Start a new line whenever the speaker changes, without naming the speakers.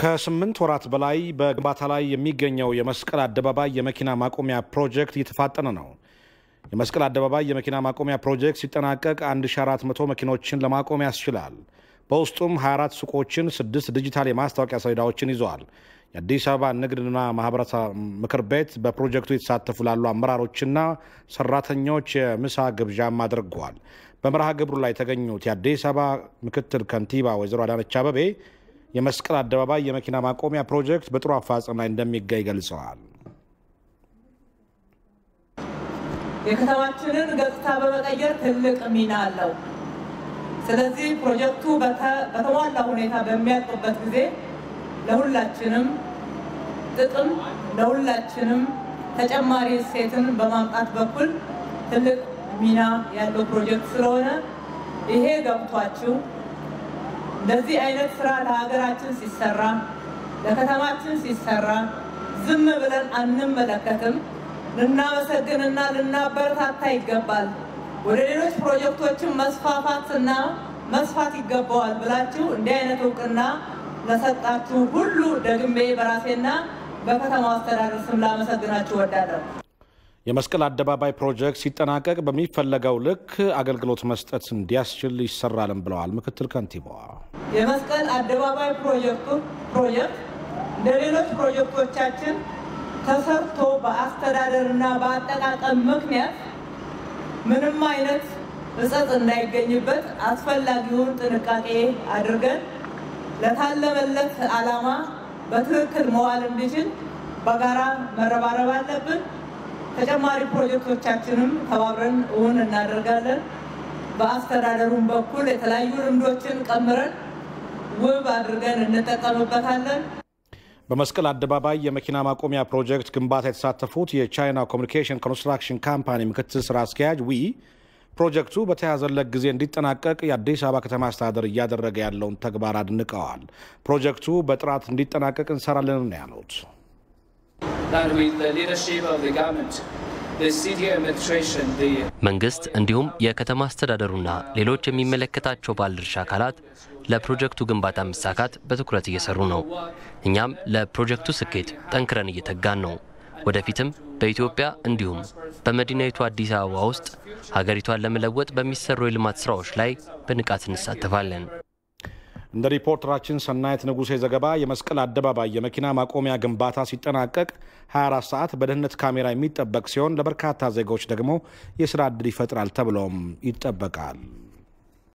ከስምንት ወራት በላይ በግንባታ ላይ የሚገኘው የመስቀል አደባባይ የመኪና ማቆሚያ ፕሮጀክት እየተፋጠነ ነው። የመስቀል አደባባይ የመኪና ማቆሚያ ፕሮጀክት ሲጠናቀቅ 1400 መኪኖችን ለማቆም ያስችላል። በውስጡም 24 ሱቆችን፣ ስድስት ዲጂታል የማስታወቂያ ሰሌዳዎችን ይዘዋል። የአዲስ አበባ ንግድና ማህበረሰብ ምክር ቤት በፕሮጀክቱ የተሳተፉ ላሉ አመራሮችና ሰራተኞች የምሳ ግብዣም አድርገዋል። በመርሃ ግብሩ ላይ የተገኙት የአዲስ አበባ ምክትል ከንቲባ ወይዘሮ አዳነች አበቤ የመስቀል አደባባይ የመኪና ማቆሚያ ፕሮጀክት በጥሩ አፋጽም ላይ እንደሚገኝ ገልጸዋል።
የከተማችንን ገጽታ በመቀየር ትልቅ ሚና አለው። ስለዚህ ፕሮጀክቱ በተሟላ ሁኔታ በሚያልቅበት ጊዜ ለሁላችንም ጥቅም፣ ለሁላችንም ተጨማሪ እሴትን በማምጣት በኩል ትልቅ ሚና ያለው ፕሮጀክት ስለሆነ ይሄ ገብቷችሁ እንደዚህ አይነት ስራ ለሀገራችን ሲሰራ ለከተማችን ሲሰራ ዝም ብለን አንመለከትም። ልናመሰግንና ልናበረታታ ይገባል። ወደ ሌሎች ፕሮጀክቶችን መስፋፋትና መስፋት ይገባዋል ብላችሁ እንዲህ አይነት እውቅና ለሰጣችሁ ሁሉ ደግሜ በራሴና በከተማው አስተዳደር ስም ላመሰግናችሁ እወዳለሁ።
የመስቀል አደባባይ ፕሮጀክት ሲጠናቀቅ በሚፈለገው ልክ አገልግሎት መስጠት እንዲያስችል ይሰራልም ብለዋል ምክትል ከንቲባዋ።
የመስቀል አደባባይ ፕሮጀክቱ ፕሮጀክት እንደ ሌሎች ፕሮጀክቶቻችን ተሰርቶ በአስተዳደርና በአጠቃቀም ምክንያት ምንም አይነት እጸጽ እንዳይገኝበት አስፈላጊውን ጥንቃቄ አድርገን ለታለመለት ዓላማ በትክክል መዋል እንዲችል በጋራ መረባረብ አለብን። ተጨማሪ ፕሮጀክቶቻችንም ተባብረን እውን እናደርጋለን። በአስተዳደሩም በኩል የተለያዩ ልምዶችን ቀምረን ውብ አድርገን እንጠቀምበታለን።
በመስቀል አደባባይ የመኪና ማቆሚያ ፕሮጀክት ግንባታ የተሳተፉት የቻይና ኮሚኒኬሽን ኮንስትራክሽን ካምፓኒ ምክትል ስራ አስኪያጅ ዊ ፕሮጀክቱ በተያዘለት ጊዜ እንዲጠናቀቅ የአዲስ አበባ ከተማ አስተዳደር እያደረገ ያለውን ተግባር አድንቀዋል። ፕሮጀክቱ በጥራት እንዲጠናቀቅ እንሰራለን ነው ያሉት።
መንግስት እንዲሁም የከተማ አስተዳደሩና ሌሎች የሚመለከታቸው ባለድርሻ አካላት ለፕሮጀክቱ ግንባታ መሳካት በትኩረት እየሰሩ ነው። እኛም ለፕሮጀክቱ ስኬት ጠንክረን እየተጋን ነው። ወደፊትም በኢትዮጵያ እንዲሁም በመዲናይቱ አዲስ አበባ ውስጥ ሀገሪቷን ለመለወጥ በሚሰሩ የልማት ስራዎች ላይ በንቃት እንሳተፋለን።
እንደ ሪፖርተራችን ሰናየት ንጉሴ ዘገባ የመስቀል አደባባይ የመኪና ማቆሚያ ግንባታ ሲጠናቀቅ 24 ሰዓት በደህንነት ካሜራ የሚጠበቅ ሲሆን ለበርካታ ዜጋዎች ደግሞ የስራ ዕድል ይፈጥራል ተብሎም ይጠበቃል።